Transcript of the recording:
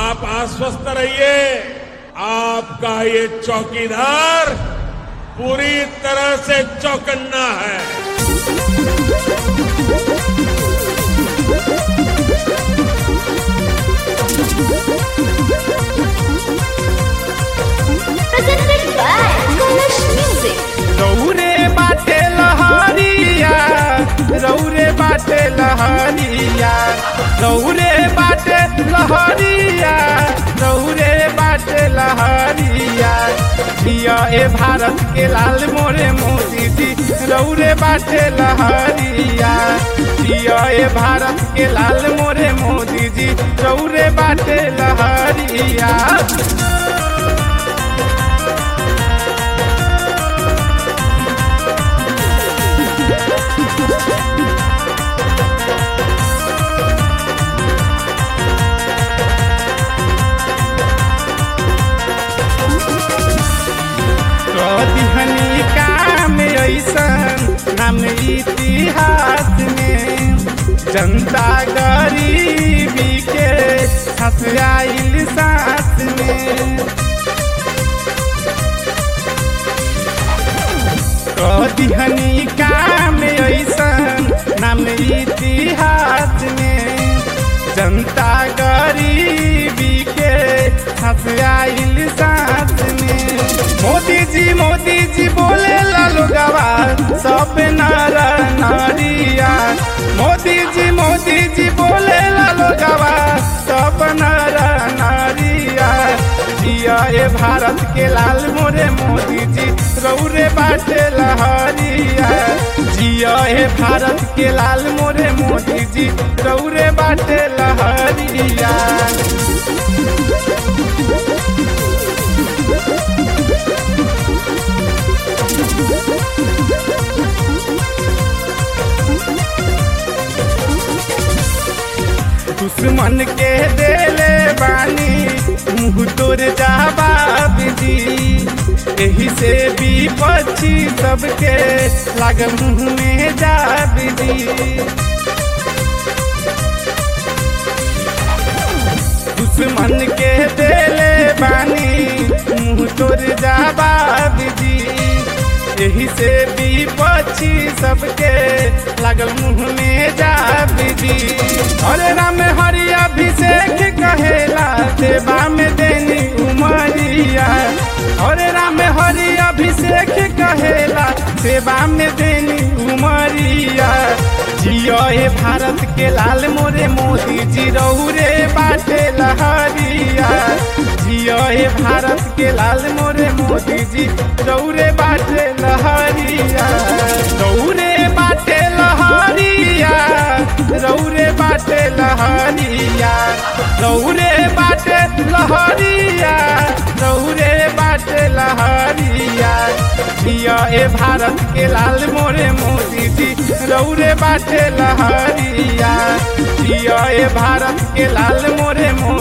आप आश्वस्त रहिए आपका ये चौकीदार पूरी तरह से चौकन्ना है presented by Kalash Music. रौरे बाटे लहरिया रौरे बाटे लहरिया रौरे बाटे लहरिया रौरे बाटे लहरिया जिया ए भारत के लाल मोरे मोदी जी रौरे बाटे लहरिया जिया ए भारत के लाल मोरे मोदी जी रौरे बाटे लहरिया कदिहनी काम ऐसन हम इतिहास में जनता गरीबी के हंसाइल साथ में कदिहनी काम ऐसन नाम इतिहास में जनता गरीबी के हंसाइल साथ में मोदी जी मोदी जी बोले लालू गवा सब नर नारिया मोदी जी मोदी जी बोले लालू गवा सब नर नारिया जिया ए भारत के लाल मोरे मोदी जी रौरे बाटे लहरिया जिया ए भारत के लाल मोरे मोदी जी रौरे बाटे लहरिया दुश्मन के देले बानी मुँह तोर जवाब दी एही से विपक्षी सबके लाग मुँह में जाब दी दुश्मन के देले बानी मुँह तोर जवाब दी एही से विपक्षी सबके लागल मुँह में जाब दी हरे राम हरि अभिषेक कहेला देवा में देनी उमरिया हरे राम हरि अभिषेक कहेला सेवा में देनी उमरिया जियो ए भारत के लाल मोरे मोदी जी रौरे बाटे लहरिया जियो ए भारत के लाल मोरे मोदी जी रौरे बाटे लहरिया रौरे बाटे लहरिया रौरे बाटे लहरिया रौरे बाटे लहरिया रौरे बाटे लहरिया जिया ए भारत के लाल मोरे मोदी जी रौरे बाटे लहरिया जिया ए भारत के लाल मोरे मोदी